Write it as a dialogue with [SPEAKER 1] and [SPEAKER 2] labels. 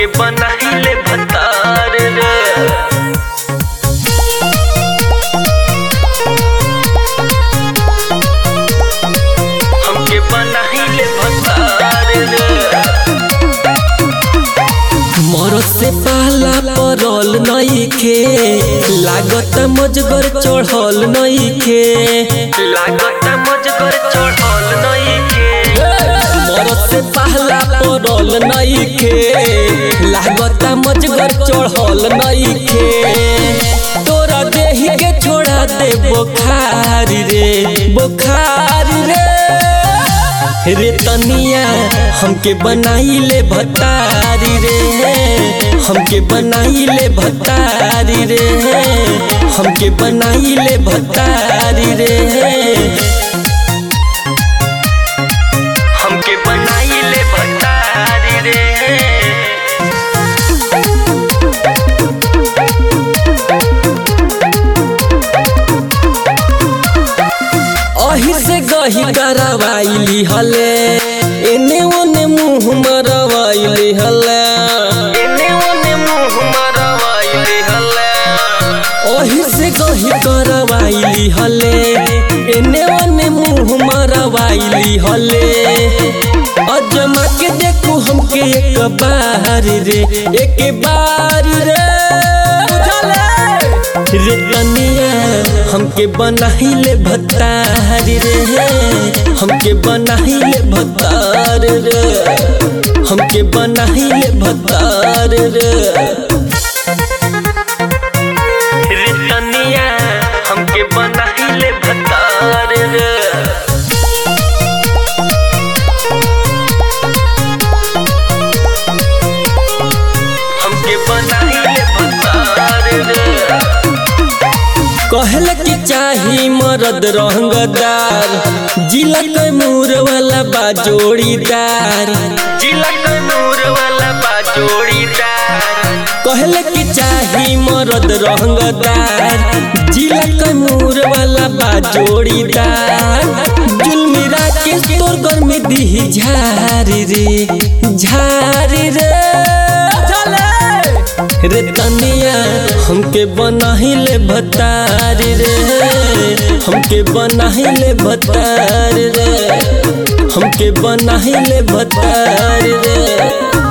[SPEAKER 1] बनाइले भतार रे हमके बनाइले भतार रे
[SPEAKER 2] मरद से पाला परल नइखे लागत मजगर चढ़ल नइखे
[SPEAKER 1] लागत मजगर चढ़ल नइखे
[SPEAKER 2] मरद से पाला परल नइखे लागत मजगर चढ़ल नइखे तोरा देही के छोड़ा दे बोखार रे बोखार रे रे तनिया हमके बनाइले भतारी रे हमके बनाइले भतारी रे हमके बनाइले भतारी रे
[SPEAKER 1] हमके बनाइले भतार रे
[SPEAKER 2] अही से गही करवाइली हले एने ओने मुंह मरवाइली हले
[SPEAKER 1] एने ओने मुंह मरवाइले हल्ला
[SPEAKER 2] ओही से गही करवाइली हले एने ओने मुंह मरवाइली हले अजमा के देखू हमके एक बार रे एक बार रे रे तनिया हमके बनाइले भतार रे हमके बनाइले भतार रे हमके बनाइले भतार रे
[SPEAKER 1] रे तनिया हमके बनाइले भतार रे हमके बनाइले भतार रे
[SPEAKER 2] कहल के चाही मरद रंगदार जिला कैमूर वाला बा जोड़ीदार
[SPEAKER 1] जिला कनूर वाला बा जोड़ीदार
[SPEAKER 2] कहल के चाही मरद रंगदार जिला कैमूर वाला बा जोड़ीदार जुलमिरा के तोर घर में दी झारी रे झारी रे रे तनिया हमके बनाइले भतार रे हमके बनाइले भतार रे हमके बनाइले भतार रे